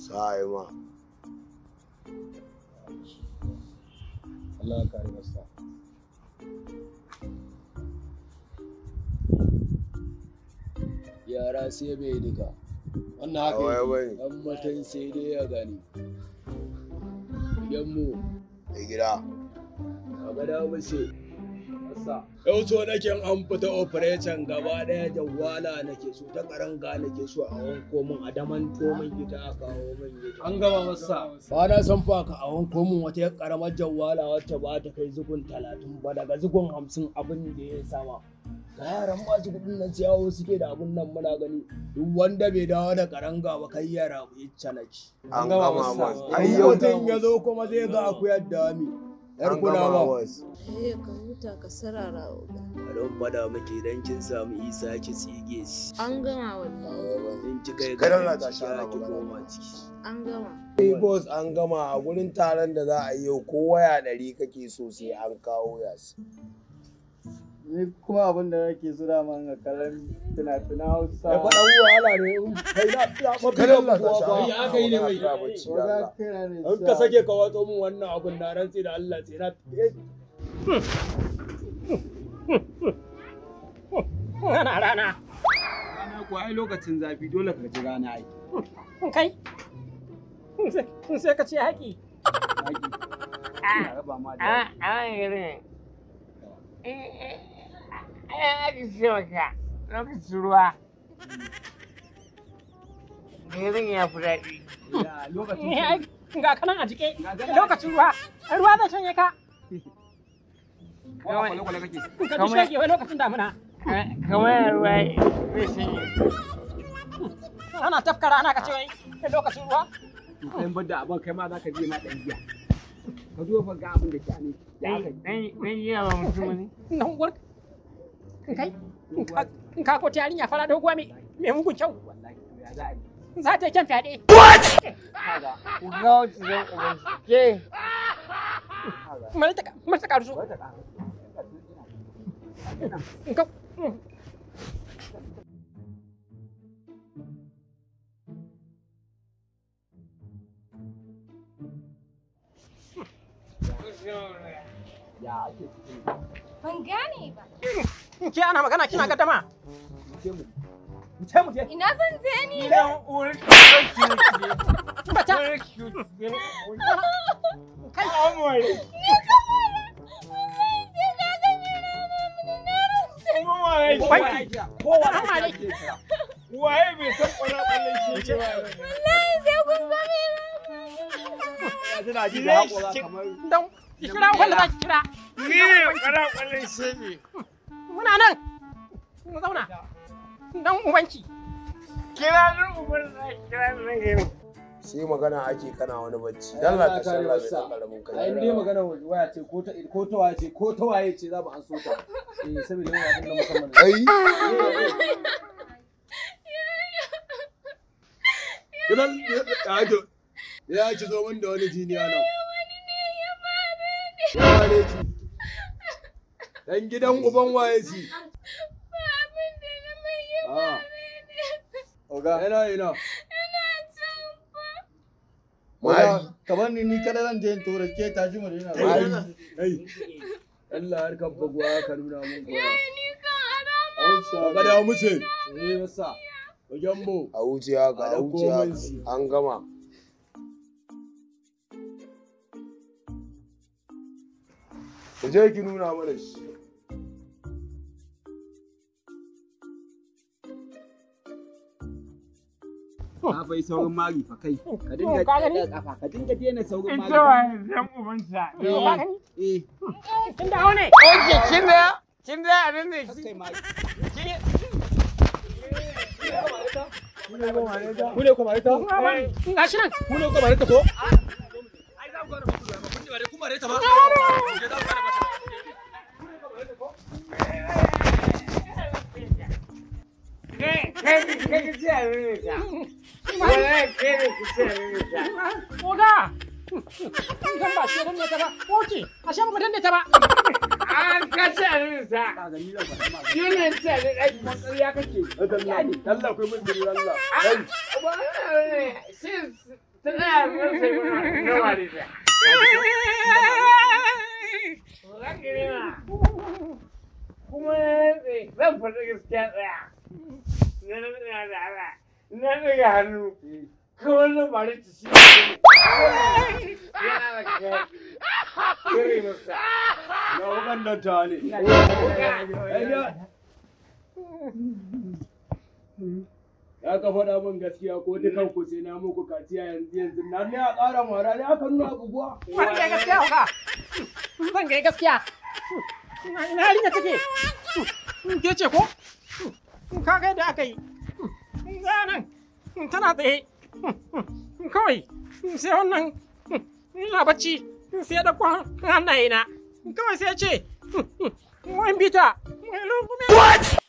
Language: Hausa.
Sa'ai ma. Allah ya kare masa yara sai bai duka wannan haka Ba wai yake dan mutum sai dai ya gani idan mu Da gida. a gada mace yau so nake an fita operation gaba daya jawala nake so ta karanga nake so a wanko min a daman min gida a kawo min gida An gama masa. ba na san fa ka a wanko min wata yar karamar jawala wacce ba ta kai zugun talatin ba daga zugun hamsin abin da ya sama ga yaran masu kudin nan siyawo suke da abun nan muna gani duk wanda bai dawo da karanga ba kai yara ya canaki An gama gama masa. mas. ai Ai yau mutum ya zo kuma zai ga akuyar dami yar an gama kulawa mas. Eh ka huta ka sarara oga. a don fada muke idan kin samu isa ki tsige shi An gama wallahi. in ki kai Kada ga Allah ta ciki sha ki magana. koma ciki An gama. Hey boss an gama a gurin taron da za a yi yau ko waya ɗari kake so sai an kawo yasi. Ni kuma abin da nake so da man ga kallon fina-finan Hausa. ya faɗa wahala ne in kai na ya mafi Kada Allah ta kuwa sha ba Ai, aka yi ne mai. magana, bacci da Oga Allah. kira ne in ka sake ka watso min wannan abun na rantsi da Allah sai na Ana rana. Rana ko ai lokacin zafi dole ka ji rana ai. Kai. Sai ka ce haƙi. Zaki. Ina raba ma da. A a irin. Ai ake ce maka lokacin ruwa. Girin ya fi daɗi. Ya, Lokacin Ga kanan a jike. Ga kanan a Lokacin ruwa. Ruwa zai shanye ka. ko a kwale-kwale kake. Ka ji shege wai lokacin damina. Kamar ruwa zai shanye. Ana tafka rana ka ce wai lokacin ruwa. To kai bar da abin kai ma za ka je ma ɗan giya. Ka zo fa ga abin da ke ne. Ya aka yi. Dan jiya ba mutum ne. Nan uwar. Kai. In ka ko ta yarinya fara doguwa me me mugun kyau. Wallahi to ya za a yi. Za ta yi kyan fyaɗe. Kaga. Ku ga wacce zan uban ke. Mari ta mari ta karuso. Wata ƙara. In ka Ya ake cikin Ban gane ba. ke ana magana kina gaddama. ce mu. Mu ce mu je. Ina zan je ni? Idan uwar Bata. Kai. Wallahi sai ka ga mena mamuni na rantse. Ubanki. Kowa Amma dai. Waye bai san kwallon shi ba. Wallahi sai kun ga mena. Tana ji da haƙora kamar Dan ki kira wanda za ki kira. Ni ne kwara kwallon shege. Muna nan. Mu zauna. Dan ubanki. Kira ni ubar da kira ni nan gari. Sai magana ake kana wani bacci. Ai, Dalla Allah ka kare shalla mai masa. ɗan ƙaramin kai. ai dai magana waya ce ko ta ko ta waye ce ko ta waye ce za mu an so ta eh saboda yana abin da musamman Ai, Idan ya ji ya ci zo min da wani jiniya nan. Ya wane ki? Dan gidan uban waye ci? Ba abin da na mai yi Ah, oga yana ina. ina can fa. Mari. ka bar ni ni kada zan je in tura ke ta ji mu da Ai, yana ai. Allah har kan bagwa ka nuna mun koya. Ni kan arama. Ka da mu ce. eh masa Wajen mu. a wuce haka, a A wuce ɗauko min haka. shi. An gama. Ku je ki nuna mana shi. ka fa yi saurin mari fa kai ka dinga Ka gani? ɗaga kafa ka dinga daina saurin mari Ita wa zan ubanta. Ka gani? eh Kin dawo ne. Oke, kin da kin da a nan ne. kai mari Ku ne kuma ita? Ga shi nan. Ku ne kuma ita ko? Kai kai kai ki ci a nan ne ta. Wallahi kai ne ki ci a nan ne ta. Oga. Dan ba shi dan ne ta ba. Oke. Ashe ba dan ne ta ba. An ka ci a nan ne ta. ka ga ni zan faɗa ma Shi ne ci a nan ɗaki. matsariya kake Allah, Allah ku mun diri Allah. Ai, ba shi ta tsaya zan sai mana na wari ta za ki nema kuma zan faɗi gaskiya tsaya na na tsaya da ala na ɗaga hannu kawai na bari ta shi yana da kai kiri masa na wukan nan ta ne ya ka faɗa min gaskiya ko dukan ku sai na muku kaciya yanzu yanzu na ne a ƙara mara ne aka nuna abubuwa Zan ga gaskiya hauka. Zan ga gaskiya. Ina yarinya take. Ke ce ko? Ka ga yadda aka yi. Ga nan tana tsaye. Kawai sai wannan ina bacci sai da kwan hannaye na. Kawai sai ce. Wai bita. Wai lungume.